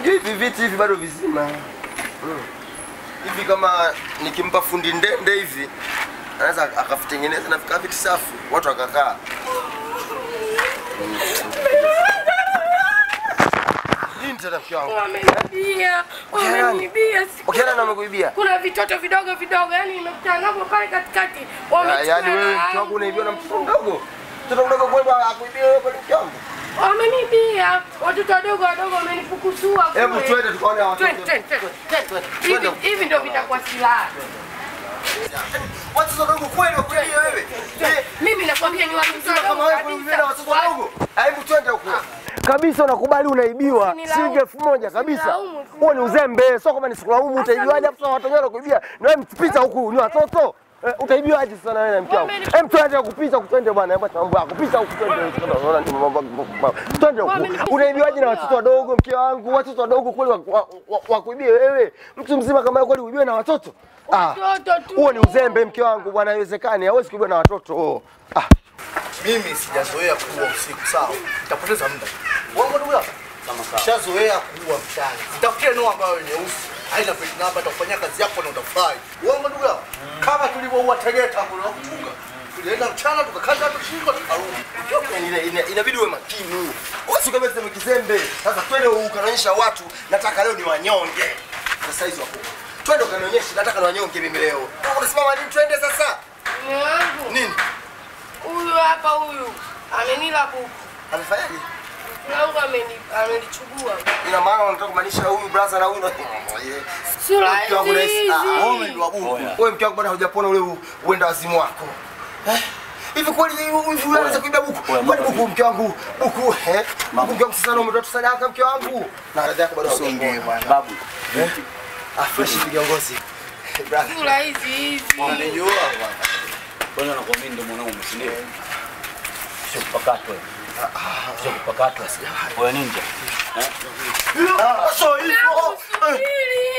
Unajua hivi viti hivi bado vizima. Mm. Hivi kama nikimpa fundi ndende hivi anaweza akavitengeneza na vikaa viti safi, watu wakakaa. Nini tena mke wangu? Wamenibia, wamenibia. siku- Ukiana na wamekuibia? Kuna vitoto vidogo vidogo, yani nimekutana navyo pale katikati. Ya- Wamechukua Yaani wewe hela mke wangu yangu. unaibiwa na mtoto mdogo. Mtoto mdogo kweli akuibia wewe kweli mke wangu? Wamenibia, watoto wadogo wadogo wamenipukusua kule. Hebu twende tukaone hao watoto. Twende, twende, twende. Twende, Hivi twende. hivi ndio vitakuwa silaha. Watoto wadogo kweli wakuibia wewe? Eh, Mimi nakwambia ni watoto Sema kama wadogo wewe kuibia na watoto kabisa. wadogo. Hebu twende huko. Kabisa unakubali unaibiwa Usinilaumu. shilingi elfu moja kabisa. Usinilaumu, Huo ni uzembe, sio kama ni sikulaumu utaibiwaje mimi- hapo sasa watu wenyewe wanakuibia. Na wewe mpita huku ni watoto. Eh, utaibiwaje sana wewe na mke wangu? Wameni- Hem twende kupita kutende bwana, hebu mambo yako. Kupita huku twende. Unaona ni mambo mambo. Twende Wameni- huku. Unaibiwaje na watoto wadogo mke wangu? Watoto wadogo kweli wa- wa- wa- wakuibie wewe? Mtu mzima kama wewe kweli uibiwe na watoto? Ah. Watoto tu. Huo ni uzembe mke wangu bwana, haiwezekani. Hawezi kuibiwa na watoto. Ah. Mimi sijazoea kuwa usiku, sawa? Nitapoteza muda. Wangu ndugu yako. Shazoea kuwa mchana. Nitafutie ndoa ambayo nyeusi. Haina peti namba itakufanyia kazi yako na utafurahi. Wangu ndugu yako. Kama tulivyoua Tegeta kule na kuchunga. Tulienda mchana tukakata hapo shingo tukarudi. Yaani ina- ina- inabidi uwe makini. Wasi kama sema kizembe. Sasa twende ukanaonyesha watu nataka leo ni wanyonge. Sasa hizo hapo. Twende ukanionyeshe nataka ni wanyonge mimi leo. Unasimama nini twende sasa? Mume wangu Nini? huyu hapa huyu amenila buku. Amefanyaje? Mume wangu ameni- amenichubua. Ina maana unataka kumaanisha huyu brother na huyu na Sura Mke wangu hizi nahisi- ah, hizi. wewe ni wabuku. Wewe mke wangu bado hujapona ule u- uenda wazimu wako. Eh? Hivi kweli huyu huyu anaweza kuiba buku? Kwani buku mke wangu? Buku eh? Buku mke wangu sasa na umetoa sadaka mke wangu. Na radhi yako bado Usiongee bwana. Babu, Ah, fresh viongozi. Brother. Sura hizi hizi. Unanijua bwana. bwana nakwambia ndio mwanaume, si ndio? Sio kupakatwa. Sio kupakatwa. Wewe ninja. Ah, so hivyo. Subiri.